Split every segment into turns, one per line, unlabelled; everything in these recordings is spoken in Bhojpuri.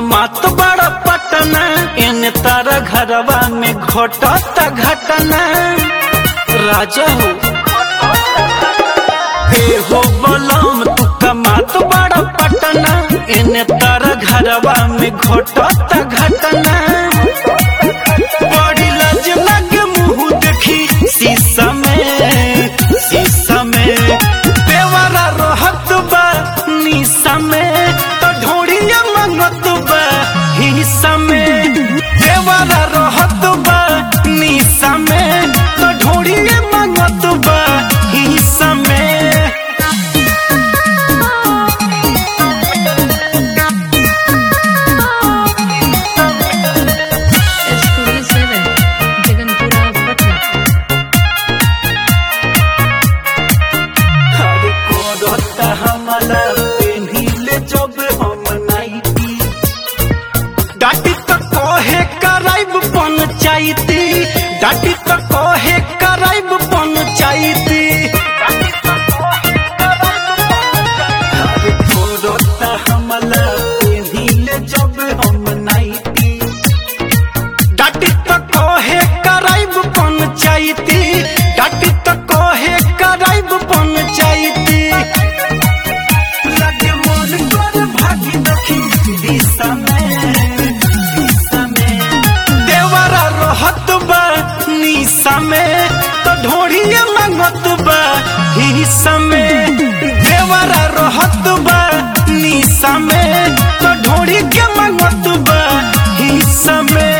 कमात बड़ा पटना इन तारा घरवा में घटत घटना राजा हो ए हो बलम तू कमात बड़ा पटना इन तारा घरवा में घटत घटना बड़ी लाज लगे मुंह देखी शीशा में शीशा में देवरा रहत बा निशा में तो ढोड़िया मंगत बा हिस्सा में देवरा रहत बा निशा में तो ढोड़िया मंगत बा हिस्सा में
Studio 7, Jaganpura, Patna.
अरे कोरता हमला पेन्हिले जब हम नाइटी डाटी तो कहे कराइब पंचायती डाटी तो कहे कराइब पंचायती अरे कोरता हमला पेन्हिले जब हम नाइटी डाटी तो कहे कराइब पंचायती डाटी तो कहे कराइब पंचायती लगे मोर पर भागी दखी दिशा में दिशा में देवरा रहत बा निशा में तो ढोड़िए मंगत बा हिस्सा में देवरा रहत बा निशा में तो ढोड़ी के मंगत बा हिस्सा में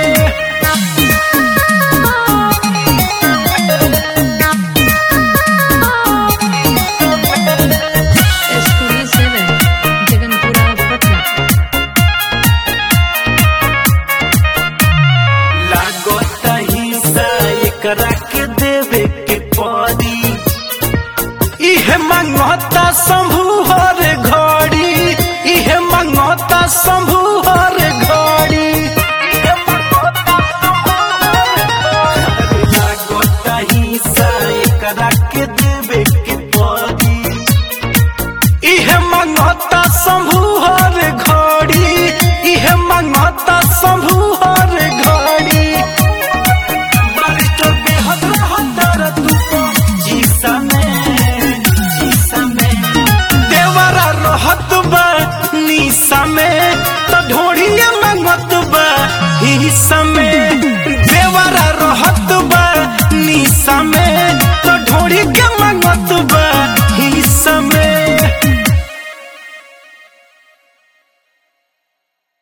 Studio 7, Jaganpura, Patna.
लागत हिंसा एकरा के दे